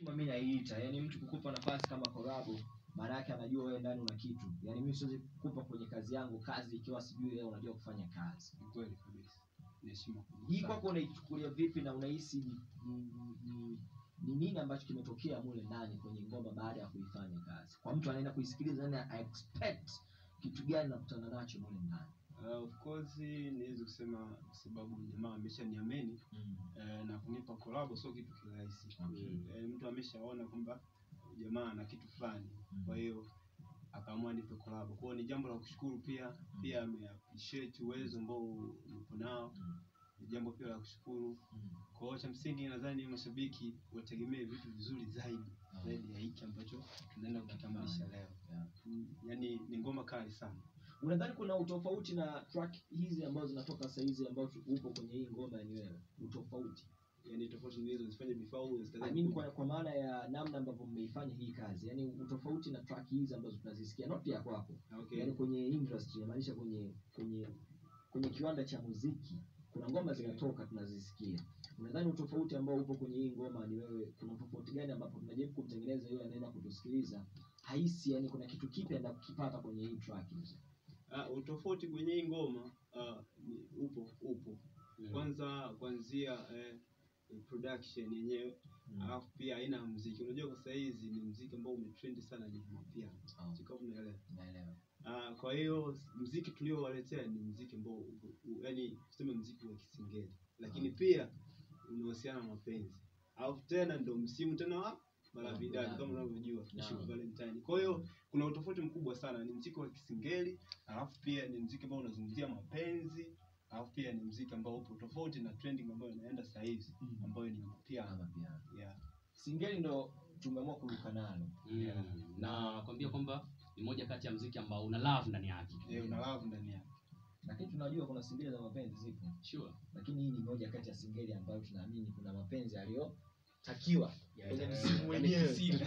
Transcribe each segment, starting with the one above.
ngoma mimi naiita yani mtu kukupa nafasi kama korabu maana yake anajua wewe ndani una kitu yani mimi siwezi kukupa kwenye kazi yangu kazi ikiwa sijui wewe unajua kufanya kazi Ni kweli kabisa. Ni heshima kubwa hii sana. kwako unaichukulia vipi na unahisi ni, ni, ni, ni nini ambacho kimetokea mule ndani kwenye ngoma baada ya kuifanya kazi kwa mtu anaenda kuisikiliza yani I expect kitu gani nakutana nacho mule ndani Uh, of course niwezi kusema kwa sababu jamaa ameshaniamini eh, na kunipa collab sio kitu kirahisi. Okay. Eh, mtu ameshaona kwamba jamaa ana kitu fulani, kwa hiyo akaamua nipe collab. Kwa hiyo ni jambo la kushukuru pia, pia ame appreciate uwezo ambao upo nao, ni jambo pia la kushukuru. Kwa hiyo cha msingi nadhani mashabiki wategemee vitu vizuri zaidi zaidi ya hiki ambacho tunaenda kukitamanisha leo. Yeah. Mm, Yaani ni ngoma kali sana. unadhani kuna utofauti na track hizi ambazo zinatoka saa hizi ambazo upo kwenye hii ngoma ya ni wewe utofauti Yaani tofauti ni hizo zifanye before au I mean kwa, kwa maana ya namna ambavyo mmeifanya hii kazi yani utofauti na track hizi ambazo tunazisikia not ya kwako Okay. yani kwenye industry inamaanisha kwenye kwenye kwenye kiwanda cha muziki kuna ngoma zinatoka tunazisikia unadhani utofauti ambao upo kwenye hii ngoma ni wewe kuna utofauti gani ambapo tunajaribu kumtengeneza yule anaenda kutusikiliza haisi yani kuna kitu kipya anaenda kukipata kwenye hii track hizo Uh, utofauti kwenye hii ngoma uh, ni- upo upo kwanza kuanzia eh, production yenyewe alafu pia aina ya muziki unajua kwa saa hizi ni muziki ambao umetrend sana ni mapiano Oh, sio kama unaelewa naelewa uh, kwa hiyo muziki tuliowaletea ni muziki ambao u- u- yaani tuseme muziki wa kisingeli lakini Ah. pia unahusiana na mapenzi alafu tena ndo msimu tena wa malavidani Malavidani. kama unavyojua Naam. issue valentine kwa hiyo kuna utofauti mkubwa sana ni muziki wa kisingeli alafu pia ni muziki ambao unazungumzia mapenzi alafu pia ni muziki ambao upo tofauti na trending ambayo inaenda sasa hivi ambayo ni mapiano Ama piano. yeah. singeli ndo tumeamua kuruka nalo Yeah. na nakwambia kwamba ni moja kati ya mziki ambao una love ndani yake yeah, una love ndani yake lakini tunajua kuna singeli za mapenzi zipo sure lakini hii ni moja kati ya singeli ambayo tunaamini kuna mapenzi aliyotakiwa kwenye msimu Yaani wenyewe kisiri.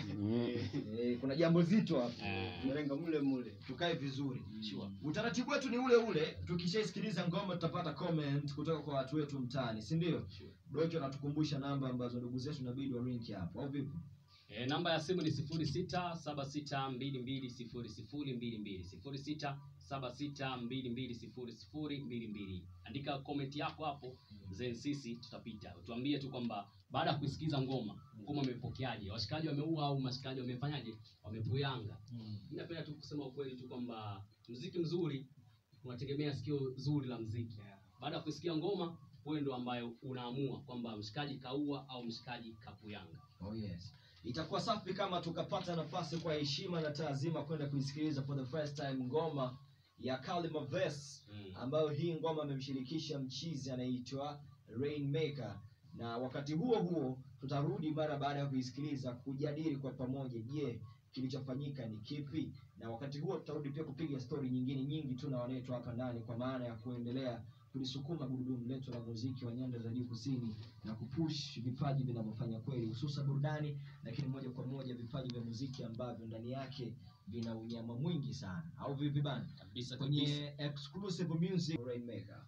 Eh, kuna jambo zito hapo Eh, unalenga mule mule tukae vizuri sure. utaratibu wetu ni ule ule tukishaisikiliza ngoma tutapata comment kutoka kwa watu wetu mtaani si ndio Sure. docho anatukumbusha namba ambazo ndugu zetu inabidi warinki hapo au vipi E, namba ya simu ni sifuri sita saba sita mbili mbili sifuri sifuri mbili mbili sifuri sita saba sita mbili mbili sifuri sifuri mbili mbili andika comment yako hapo then sisi tutapita tuambie tu kwamba baada ya kuisikiza ngoma ngoma umepokeaje washikaji wameua au mashikaji wamefanyaje wamepuyanga Mimi napenda tu kusema ukweli tu kwamba mziki mzuri unategemea sikio zuri la mziki baada ya kuisikia ngoma wewe ndo ambayo unaamua kwamba mshikaji kaua au mshikaji kapuyanga Oh yes. Itakuwa safi kama tukapata nafasi kwa heshima na taazima kwenda kuisikiliza for the first time ngoma ya Kalima Verse mm. ambayo hii ngoma amemshirikisha mchizi anaitwa Rainmaker, na wakati huo huo tutarudi mara baada ya kuisikiliza kujadili kwa pamoja, je, kilichofanyika ni kipi? Na wakati huo tutarudi pia kupiga stori nyingine nyingi tu na wanetu hapa ndani, kwa maana ya kuendelea kulisukuma gurudumu letu la muziki wa nyanda za juu kusini na kupush vipaji vinavyofanya kweli, hususa burudani, lakini moja kwa moja vipaji vya muziki ambavyo ndani yake vina unyama mwingi sana, au vipi bana? kabisa kabisa kwenye exclusive music Rainmaker.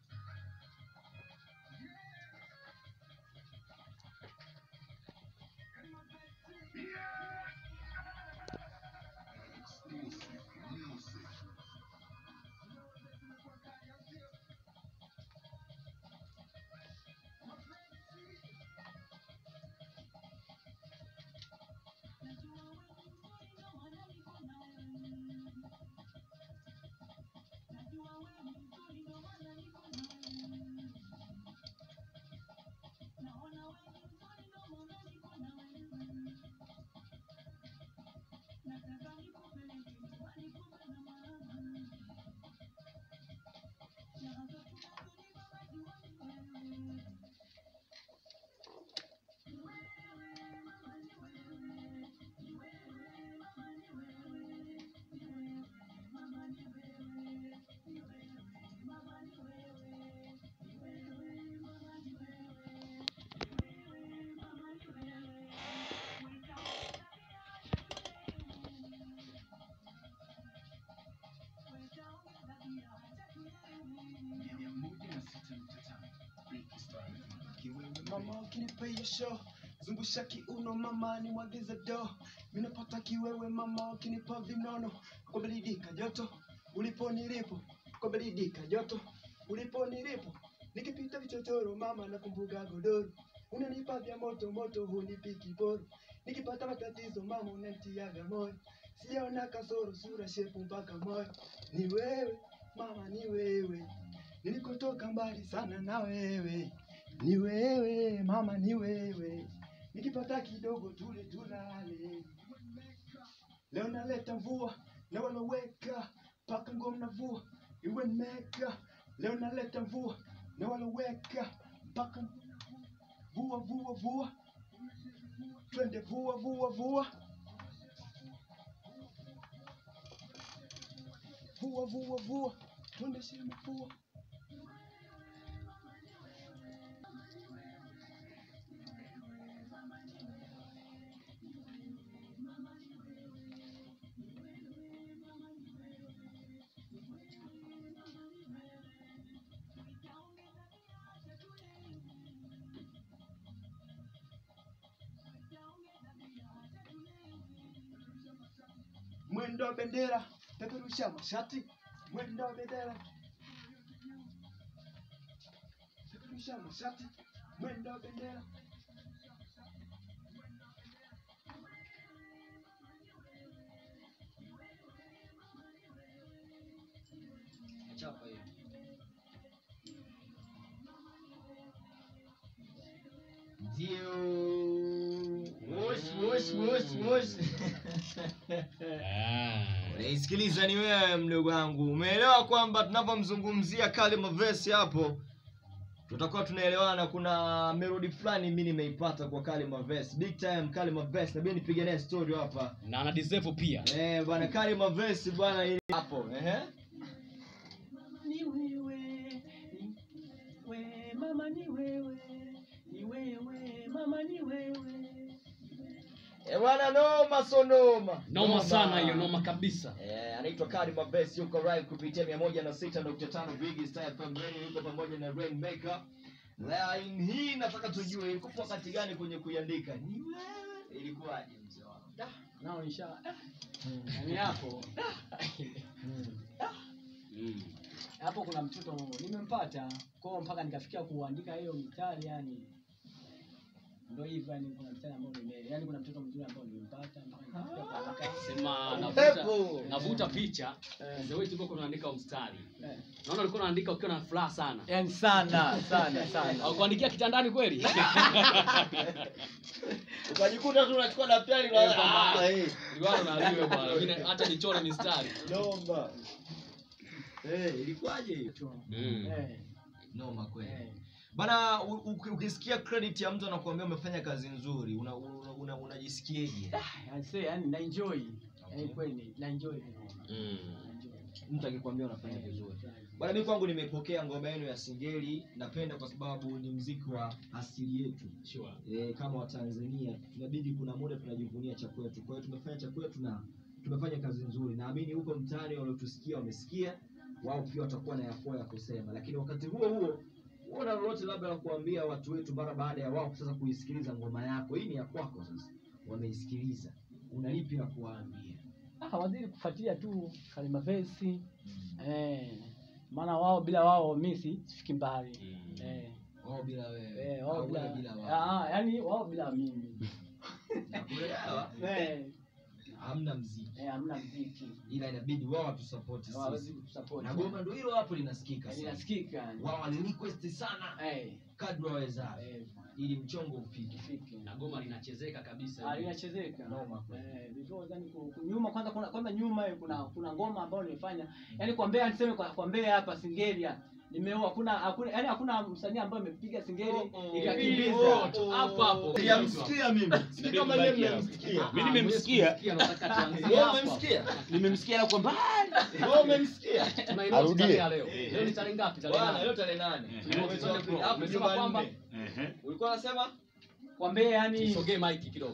Mama ukinipa hiyo show zungusha kiuno mama ni mwagize do minapata kiwewe mama wakinipa vinono kuberidika joto ulipo nilipo kuberidika joto ulipo nilipo nikipita vichochoro mama nakumbuka godoro unanipa vya moto moto hunipi kiboro nikipata matatizo mama unanitiaga moyo sijaona kasoro sura shepu mpaka moyo ni wewe mama ni wewe nilikotoka mbali sana na wewe ni wewe mama ni wewe nikipata kidogo tule tulale leo naleta mvua na waloweka paka ngoma navua iwe meka leo naleta mvua na waloweka paka vua vua vua twende vua vua vua vua vua vua twende shima vua mwendo wa bendera peperusha mashati mwendo wa bendera peperusha mashati mwendo wa bendera Chapa hiyo. Ndio. Wosh wosh wosh wosh. Unaisikiliza ni wewe mdogo wangu. Umeelewa kwamba tunapomzungumzia Kalima Verse hapo tutakuwa tunaelewana. Kuna melody fulani mimi nimeipata kwa Kalima Verse. Big time Kalima Verse. Nabidi nipige naye story hapa. na ana deserve pia Eh, bwana Kalima Verse bwana ili hapo. Ehe. ni wewe ni we mama ni wewe ni wewe mama ni wewe Eh, bwana noma sonoma. noma sana hiyo noma kabisa Eh, anaitwa Karima Best yuko live kupitia 106.5 Big Star FM Radio yuko pamoja na Rainmaker. Line hii nataka tujue ilikuwa wakati gani kwenye kuiandika? Ni wewe ilikuwaje mzee wangu? nao nisha yani hapo mm. hapo kuna mtoto nimempata kwao mpaka nikafikia kuandika hiyo mistari yani ndo hivyo yani kuna mstari ambao nime yani kuna mtoto mzuri ambao nimempata mpaka nikafikia kuandika sema Upepo. navuta navuta picha Eh. the way tulikuwa tunaandika mstari eh. naona ulikuwa unaandika ukiwa na furaha sana yani sana sana sana au kuandikia kitandani kweli Ukajikuta tu unachukua daftari Eh, kwamba, na ah, eh Liwalo na liwe bwana Mimi hata nichore mistari noma. Eh, ilikuwaje hiyo? Mm. eh, Noma kweli. eh. Bana u- u- ukisikia credit ya mtu anakuambia umefanya kazi nzuri, una una- una- unajisikiaje? I say yani na enjoy Okay. yani kweli na enjoy Mm. Mtu akikwambia unafanya vizuri. Bwana, mimi kwangu nimepokea ngoma yenu ya Singeli, napenda kwa sababu ni mziki wa asili yetu. Sure. E, kama Watanzania tunabidi kuna muda tunajivunia cha kwetu. Kwa hiyo tumefanya cha kwetu na tumefanya kazi nzuri. Naamini huko mtaani waliotusikia wamesikia, wao pia watakuwa na yapoa ya kusema. Lakini wakati huo huo una lolote labda la kuambia watu wetu mara baada ya wao sasa kuisikiliza ngoma yako. Hii ni ya kwako sasa. Wameisikiliza. Una lipi la kuwaambia? ah, wazidi kufuatilia tu Kalima Vesi eh, maana wao bila wao mimi si- sifiki mbali Mm. eh, Wao bila wewe. eh, wao au bila, wewe bila wao. ah, yani wao bila mimi Nakuelewa. eh, Hamna mziki. eh, hamna mziki Ila inabidi wao watusapoti Wao hawezi sisi. kutusupport. Na goma ndio hilo hapo linasikika Yani sana. inasikika yani. Wao walirequest sana eh, kadri wawezavyo eh, ili mchongo ufike. ifike na goma linachezeka kabisa Ah, linachezeka Noma kweli. eh, because yani ku- ku- nyuma kwanza kuna kwanza nyuma eh, kuna kuna ngoma ambayo nimefanya yani kwa Mbeya niseme kwa, kwa Mbeya hapa Singelia nimeua hakuna hakuna yani hakuna msanii ambaye amepiga Singeli Oh, oh. ikakimbiza Oh, hapo hapo Sijamsikia mimi. Sijui kama yeye mmemsikia. Mimi nimemsikia. Wewe umemsikia? nimemsikia na kwamba Wewe umemsikia? Arudie. leo leo ni tarehe ngapi tarehe Bwana nane? leo tarehe nane. Ehe. Mwezi wa pili. Hapo Umesema Jumanne. kwamba- Ehe. Ulikuwa unasema? kwa Mbeya yani Sogee maiki kidogo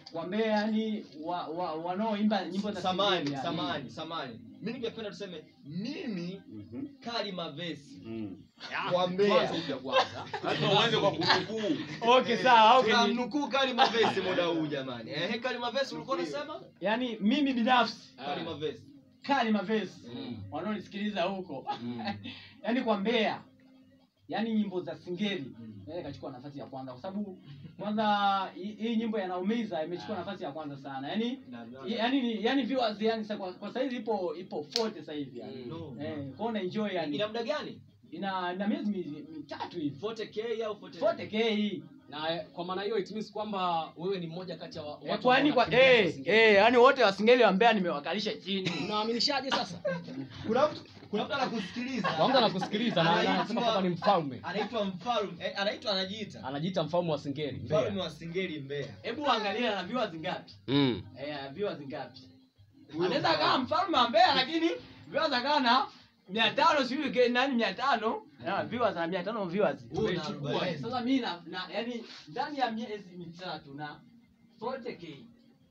kwa Mbeya yani wa, wa, wanaoimba nyimbo za samani singeli, yani. samani samani mi ningependa tuseme mimi Mhm. kali mavesi Mm. Kwa Mbeya. Kwanza upya kwanza. Lazima uanze kwa kunukuu. Okay, sawa, okay. ni- tunamnukuu kali mavesi muda huu jamani ehe kali mavesi ulikuwa unasema Yaani mimi binafsi kali mavesi kali mavesi Mm. wanaonisikiliza huko Mm. yaani kwa Mbeya yaani nyimbo za singeli Mm. naweza ikachukua nafasi ya kwanza kwa sababu kwanza hii hii nyimbo yanaumiza imechukua Ah. nafasi ya kwanza sana yaani Na- na- yaani ni- yaani viewers yani sa- kwa, kwa saizi ipo ipo 40 sasa hivi yani. Mm. No. Eh, kwa hiyo na enjoy yani. ina muda gani Ina ina miezi mi- mitatu hivi. 40k au 40 40k hii. Na eh, kwa maana hiyo it means kwamba wewe ni mmoja kati ya wa- watu Eh, ambao kwani kwa wanakimbia eh kwa singeli. eh yani wote wa singeli wa Mbeya nimewakalisha chini. Unaaminishaje sasa? kuna mtu kuna mtu anakusikiliza Kwa mtu anakusikiliza na na Anaitwa- anasema kwamba ni mfalme. anaitwa mfalme eh, anaitwa anajiita Anajiita mfalme wa singeli. mfalme Mbeya. wa singeli Mbeya Hebu angalia na viewers ngapi? Mm. Eh, viewers ngapi? Huyo Anaweza akawa mfalme. mfalme wa Mbeya lakini viewers akawa na 500 sijui ke nani 500 na viewers na 500 viewers. Huyo na Tumechukua. arobaini. Sasa mimi na, na yani ndani ya miezi mitatu na 40k.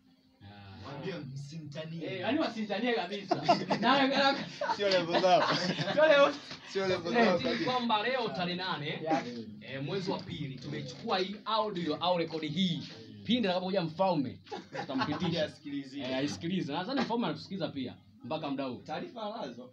Mwambie msimtanie. Eh, yani wasitanie kabisa. Na na Sio level zao. Tole Sio level Eh, zao Ni kabisa. kwamba leo tarehe nane ya eh, mwezi wa pili tumechukua hii audio au rekodi hii pindi atakapokuja mfalme Ili tutampitisha asikilizie. eh, aisikilize. Nadhani mfalme anatusikiliza pia mpaka muda huu. taarifa anazo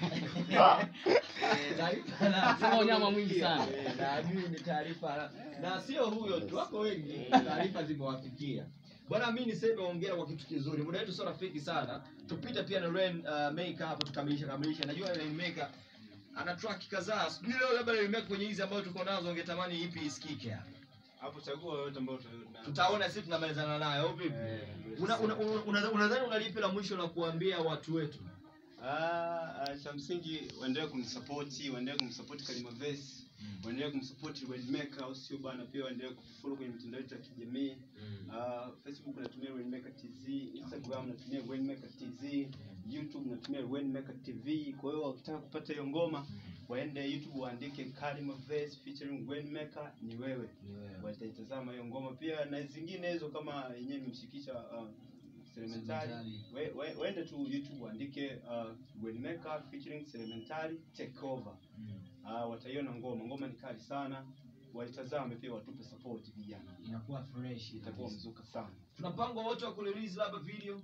Eh, taarifa anazo. Sema unyama mwingi sana. Eh, naamini ni taarifa ana- na sio huyo tu wako wengi taarifa zimewafikia bwana mi niseme ongera kwa kitu kizuri muda wetu sio rafiki sana tupite pia na Rain uh, Maker hapo tukamilisha kamilisha najua Rain Maker ana track kadhaa sijui leo labda Rain Maker kwenye hizi ambazo tuko nazo ungetamani ipi isikike hapa Hapo chagua yote ambayo utaona. tutaona sisi tunamalizana nayo au vipi Eh, Una- una- una- una- unadhani unalipi la mwisho la kuambia watu wetu Ah, ah, cha msingi waendelee kumsapoti, waendelee kumsapoti Kalima Vesi, waendelee kumsapoti Rainmaker au sio bana, pia waendelee kufollow kwenye mitandao yetu ya kijamii. Ah, Facebook natumia Rainmaker TZ, Instagram natumia Rainmaker TZ, YouTube natumia Rainmaker TV. Kwa hiyo wakitaka kupata hiyo ngoma waende YouTube waandike Kalima Vesi featuring Rainmaker ni wewe. Wataitazama hiyo ngoma pia na zingine hizo kama yenyewe imemshikisha uh, Selementari. Selementari. We- we- Waende tu YouTube waandike uh, Rainmaker featuring Selementari take over. Uh, wataiona ngoma, ngoma ni kali sana. Waitazame pia watupe support vijana. inakuwa fresh Itakuwa mzuka sana. tuna mpango wote wa kurelease labda video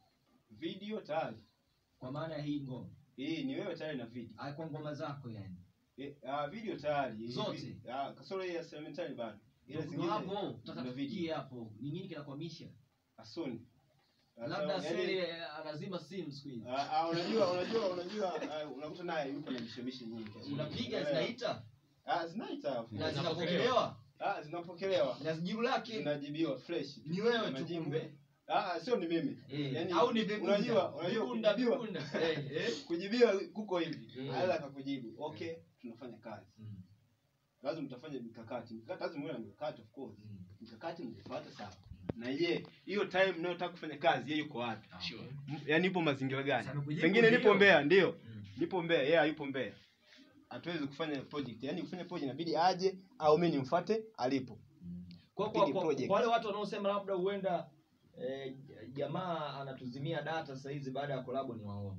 Video tayari. kwa maana ya hii ngoma Hii ni wewe tayari na video. Ah, kwa ngoma zako yani Eh, uh, video tayari. Eh, Zote? vi- ah, kasoro hii ya Selementari bado. Ile Ndio zingine hapo tutaka ndio video. tufikie hapo ni nini kinakwamisha asoni. labda Yaani- sele anazima simu siku hizi Ah, ah, unajua unajua unajua ah, unakuta naye yuko na mishemishe nyingi. unapiga Eh, zinaita Ah, zinaita. na Zinapokelewa. zinapokelewa Ah, zinapokelewa. na jibu lake Zinajibiwa fresh. ni wewe tu Majibu. kumbe Ah, sio ni mimi. Eh, Yaani, au ni vibunda unajua unajua vibunda kujibiwa- vibunda Eh, eh. kujibiwa kuko hivi. Mm. Anaweza akakujibu. Okay, tunafanya kazi. Mm, Lazima mtafanya mikakati. Mikakati lazima uwe na mikakati of course. mm. Mikakati mkifuata sawa. Na je, hiyo time mnayotaka kufanya kazi yeye yuko wapi? Sure. M- Yaani ipo mazingira gani? Sasa kujibu Pengine ndio. nipo Mbeya, ndio. Mm. Nipo Mbeya, yeye hayupo Mbeya. Hatuwezi kufanya project. Yaani kufanya project inabidi aje au mimi nimfuate alipo. kwa, kwa, Big kwa, project. kwa wale watu wanaosema labda huenda eh, jamaa anatuzimia data saa hizi baada ya kolabo ni waongo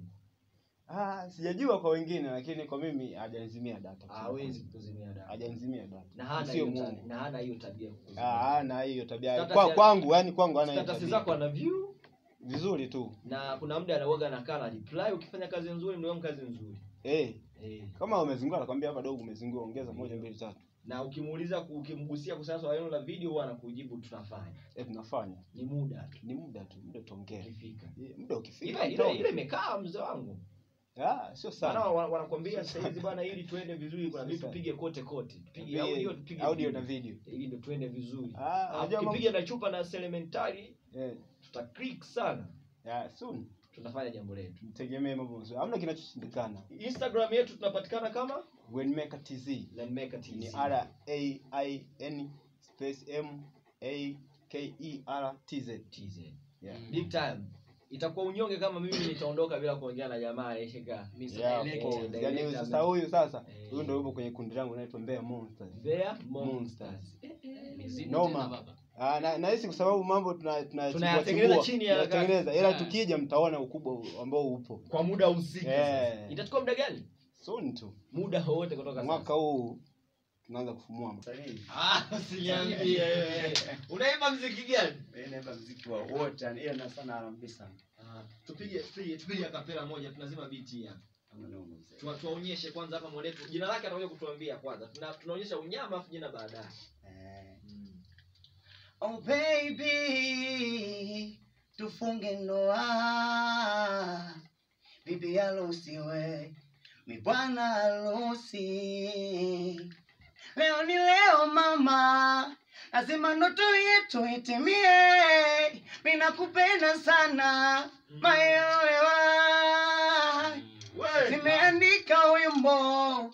Ah, sijajua kwa wengine lakini kwa mimi hajanizimia data. hawezi kutuzimia data Hajanizimia data. na hana Sio hiyo ta- Mungu. na hana hiyo tabia ya kukuzimia. Ah, hana hiyo tabia. Status Kwa ya- kwangu, yani kwangu hana hiyo status tabia. zako ana view Vizuri tu. na kuna muda anaoga anakaa na reply ukifanya kazi nzuri ndio kazi nzuri Eh, eh. kama umezingua anakwambia hapa dogo umezingua ongeza moja mbili tatu. na ukimuuliza ku- ukimgusia kuhusiana swala hilo la video huwa anakujibu tunafanya Eh, tunafanya. ni muda tu Ni muda tu, muda tuongee. ukifika Eh, Muda ukifika. ile ile tutaongea. ile imekaa mzee wangu Ah, sio Maana sana. wa- wanakwambia sasa hizi bwana ili tuende vizuri kuna vitu Sasa. tupige kote kote tupige Tupige audio tupige audio video. na video. ili ndio tuende vizuri Ah, Ah, unajua mambo- ukipiga na chupa na selementari Eh, tuta click sana ya soon tunafanya jambo letu mtegemee mambo mazuri. Hamna kinachoshindikana. instagram yetu tunapatikana kama Wenmaker TZ Landmaker ni TZ. R A I N space M A K E R T Z. TZ. Yeah. big time itakuwa unyonge kama mimi nitaondoka bila kuongea na jamaa anayeshika Mr. Yeah, of Director. course. Director Yaani ame- sasa huyu sasa, Eh. huyu ndio yupo kwenye kundi langu linaloitwa Mbeya Monsters. There Monsters. Monsters. Mizimu Noma. tena baba. Ah, na nahisi kwa sababu mambo tuna tuna Tunayatengeneza chimbua- chini ya tunayatengeneza, ila Eh. tukija mtaona ukubwa ambao upo kwa muda husika Eh. sasa. itachukua muda gani soon tu muda wowote kutoka mwaka sasa huu tunaanza kufumua msanii ah usiniambie wewe unaimba mziki gani naimba mziki wa wote yani ila na sana R&B sana Ah, tupige tupige tupige kapela moja tunazima biti hapa Kama noma mzee. Tuwa- tuwaonyeshe kwanza hapa mwanetu jina lake atakuja kutuambia kwanza Tuna, tunaonyesha unyama afu jina baadaye Eh. Oh baby, tufunge ndoa. Bibi harusi we, mi bwana harusi. Leo ni leo mama, lazima ndoto yetu itimie. Mimi nakupenda sana mayowewa. Wewe. Nimeandika wimbo,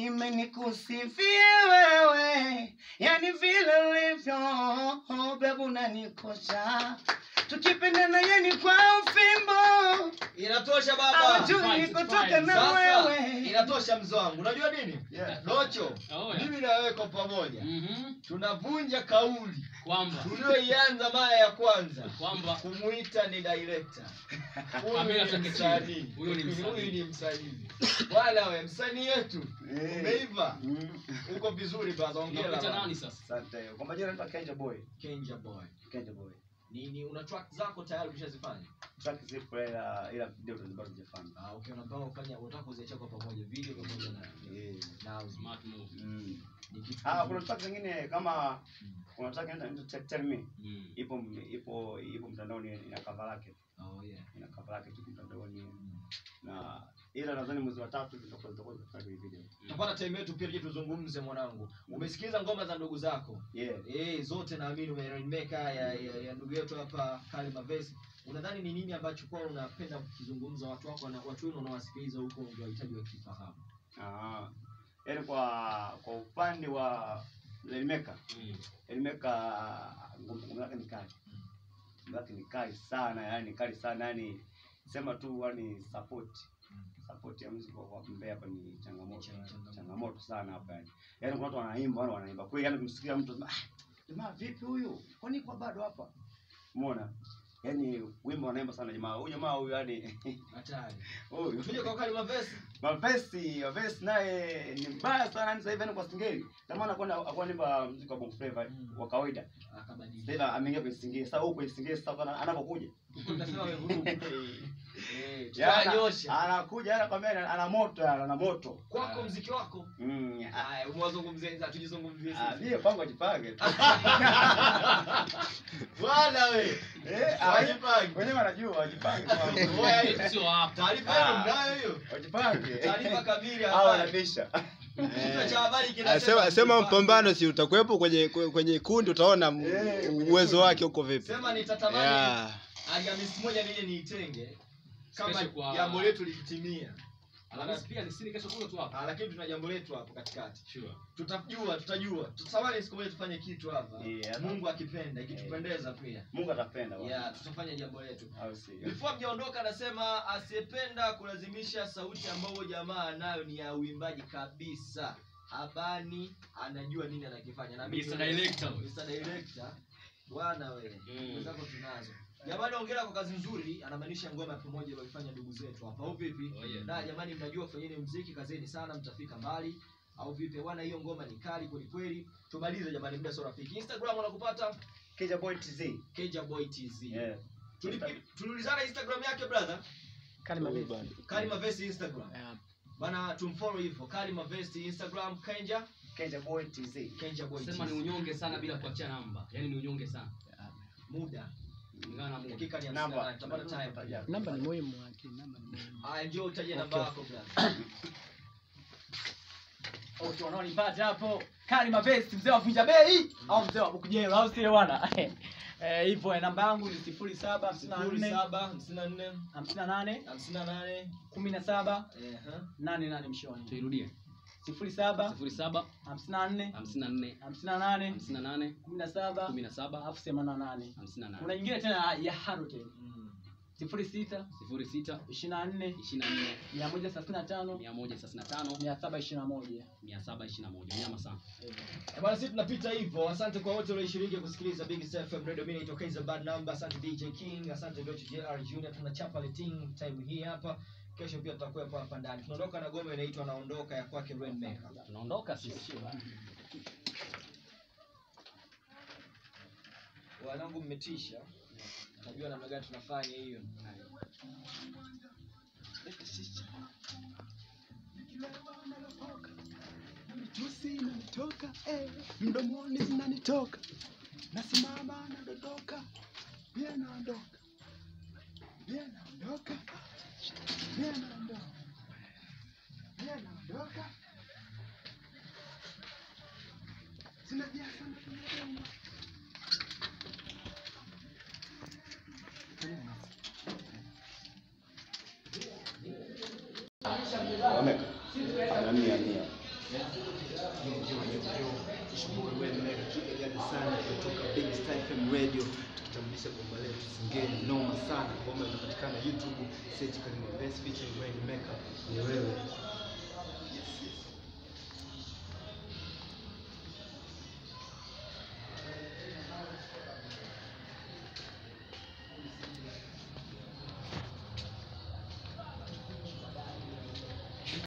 nimenikusifia wewe, yani vile ulivyo bebu unanikosha, tukipendana yani kwa ufimbo, inatosha baba hawajui fine, nikotoka fine. na sasa wewe. inatosha mzo wangu unajua nini Yeah. docho Oh, yeah. mimi na wewe kwa pamoja Mhm. tunavunja kauli kwamba tulioianza mara ya kwanza kwamba kumuita ni director huyu Amina ni Takechini. msanii Huyu ni msanii. huyu ni msanii bwana we msanii yetu Eh. umeiva Mm. uko vizuri brother ongera unakuita bwana. nani sasa Asante. Kwa majina naitwa Kenja Boy. Kenja boy Kenja Boy. nini una track zako tayari ukishazifanya Track zipo ila ila video ndo bado sijafanya. ah okay unapanga kufanya unataka kuziacha kwa pamoja video pamoja na Eh. na audio. smart move Mm. ni kitu Ah, kizuri. kuna track zingine kama Mm. kuna track inaitwa inaitwa Tell Me. Mm. Ipo ipo ipo mtandaoni ina cover lake. oh yeah Ina cover lake tu mtandaoni. Mm. Na ila nadhani mwezi wa tatu tutakuwa tutakuwa tunafanya hii video. Tapata time yetu pia tuje tuzungumze mwanangu. Umesikiliza ngoma za ndugu zako? Yeah. Eh, zote naamini umerainmaker ya, ya, ya ndugu yetu hapa Kali Mavesi. Unadhani ni nini ambacho kwa unapenda kukizungumza watu wako na watu wenu unawasikiliza huko ndio wahitaji wakifahamu? Ah. Yaani kwa kwa upande wa Elimeka, Mm. Elimeka ngoma yake ni kali. Ngoma yake ni kali sana, yani kali sana yani sema tu yani support support ya muziki wa Mbeya hapa ni changamoto Ni cha- changamoto. changamoto sana hapa yani. Yaani kuna watu wanaimba, wale wanaimba. Kweli yani kumsikia mtu anasema, ah, jamaa vipi huyu? Kwani kwa bado hapa? Umeona? Yaani wimbo wanaimba sana jamaa. Huyu jamaa huyu yani Hatari. huyu. Tuje kwa Kali Mavesi. Mavesi, Mavesi naye ni mbaya sana yani sasa hivi yani kwa singeli. Kama anakwenda akuwa nimba muziki wa Bongo Flava Mm. wa kawaida. Akabadilika. Sasa hivi ameingia kwenye singeli. Sasa huko kwenye singeli sasa ana- anapokuja. Tunasema wewe vurugu. Eh, Yaani, tutanyosha. Anakuja anakwambia ana- ana moto yani, ana moto. Kwako mziki wako. Mm. ah, Haya, umewazungumzia tujizungumzie Ah, sisi. mie kwangu ajipange. Bwana we. Eh, ah, Wajipange. wenyewe wanajua wajipange kwangu. Oya, Yetu sio hapa Taarifa yenu Ah. mnayo hiyo? Wajipange. Taarifa kamili ya Hao habari. wanabisha. Kichwa cha habari kinasema Sema, sema mjipanga. mpambano si utakuwepo kwenye kwenye kundi utaona m- Eh, uwezo wake uko vipi. Sema nitatamani Yeah. Alhamisi moja nije niitenge kama Special kwa- jambo letu likitimia. Alhamisi pia ni siri kesho kule tu hapa Ah, lakini tuna jambo letu hapo katikati. sure Tutajua, tutajua. Tutatamani siku moja tufanye kitu hapa. Yeah. Mungu akipenda, ikitupendeza pia. Mungu atapenda. bwana. Yeah, tutafanya jambo letu. Au si? Before mjaondoka anasema asiyependa kulazimisha sauti ambayo jamaa anayo ni ya uimbaji kabisa. Habani anajua nini anakifanya. Na mimi Mr. Director. Mr. Director. Bwana wewe. Mm. Nguvu zako tunazo. Jamani hongera kwa kazi nzuri, anamaanisha ngoma ya pamoja walifanya ndugu zetu hapa. Au vipi? Oh, yeah. Na jamani mnajua fanyeni muziki, kazeni sana mtafika mbali. Au vipi? Bwana hiyo ngoma ni kali kweli kweli. Tumalize jamani, muda sio rafiki. Instagram wanakupata Kija Boy TZ. Keja Boy TZ. Yeah. Tulipi- Tuliulizana Instagram yake brother. Kali Mavesi. Kalima Vesti Instagram. Yeah. Bana tumfollow hivyo. Kalima Vesti Instagram, Kenja, Kija Boy TZ. Kenja Boy. sema ni TZ. unyonge sana bila kuachia namba yaani ni unyonge sana muda. kulingana na muda Dakika ni Namba. 58. Tutapata time. Namba ni muhimu lakini namba ni muhimu. Haya njoo utaje namba yako brother. Okay, wanaonipata hapo Kali Mavesti, mzee wa vunja bei au mzee wa bukujelo au sio bwana? Eh, hivyo eh, namba yangu ni 0754 07 54 58 58 17 eh 88 mshoni. tuirudie 07 sifuri saba 54 hamsini na nne 58 hamsini na nane 17 kumi na saba alafu 88. hamsini na Kuna nane nyingine tena ya Haro tena. Mm. sifuri sita sifuri sita ishirini na nne ishirini na nne mia moja thelathini na tano mia moja thelathini na tano mia saba ishirini na moja mia saba ishirini na moja mnyama sana Eh, Bwana, sisi tunapita hivyo. Asante kwa wote walioshiriki kusikiliza Big Star FM Radio. Mimi naitwa Kaiza Bad Number. Asante DJ King, asante Docho JR Junior. Tunachapa leting time hii hapa. Kesho pia tutakuwa hapa ndani. Tunaondoka na goma inaitwa Naondoka ya kwake Rainmaker. tunaondoka sisi Wanangu mmetisha. Najua namna gani tunafanya hiyo. Mitusi inanitoka eh, mdomoni zinanitoka, nasimama nadondoka, pia naondoka, pia naondoka, pia naondoka, pia naondoka, zinajaa sana mdomoni. Wameka. Anania nia. sana kutoka Big Star FM Radio tukitambulisha bomba letu Singeli noma sana. Bomba linapatikana YouTube, search Karima Best featuring Rainmaker. Ni wewe